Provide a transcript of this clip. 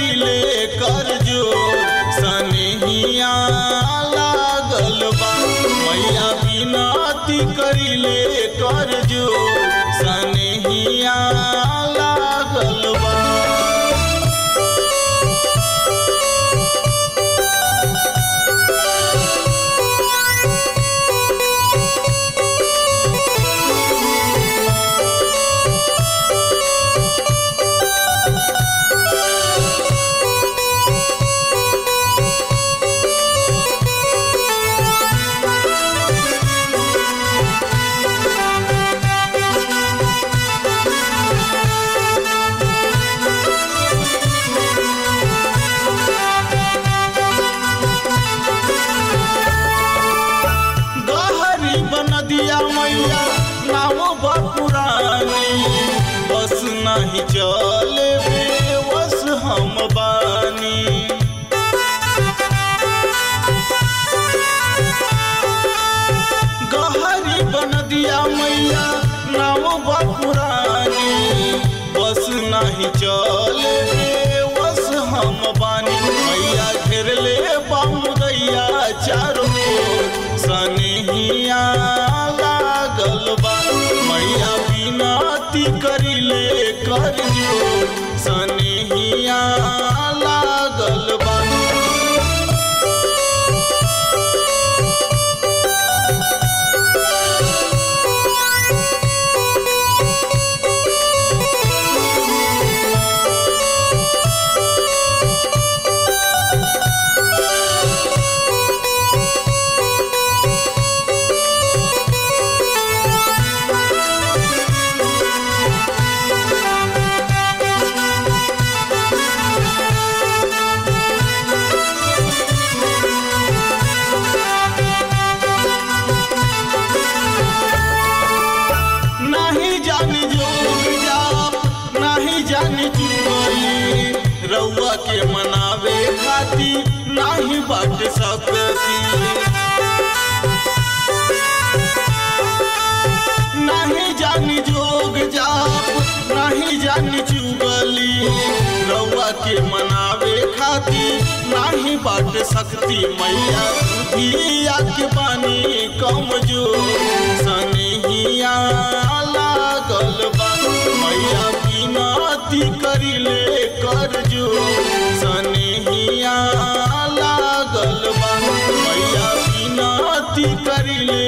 करिले कर जो सनेहिया लागल बा मैया बिनती करिले कर जो सनेहिया लागल बा गहरी बनदिया मैया नाव बपुरानी बस नहीं चले बस हम बानी गहरी बनदिया मैया नाव बपुरानी बस नहीं चले बस हम बानी मैया घेर ले बामुदैया चारों ओर सनेहिया लागल बा मैया बिनती करिले कर जो सनेहिया लागल बा नहीं जानी जोग जाप नहीं जानी चुगली रउआ के मनावे खाती नहीं बाट सकती नहीं जानी जोग जाप नहीं जानी चुगली रउआ के मनावे खाती नहीं बाट सकती मैया धिया के बानी कमजोर सनेहिया लागल बा मैया बिनती करिले कर जो सनेहिया लागल बा मैया बिनती करिले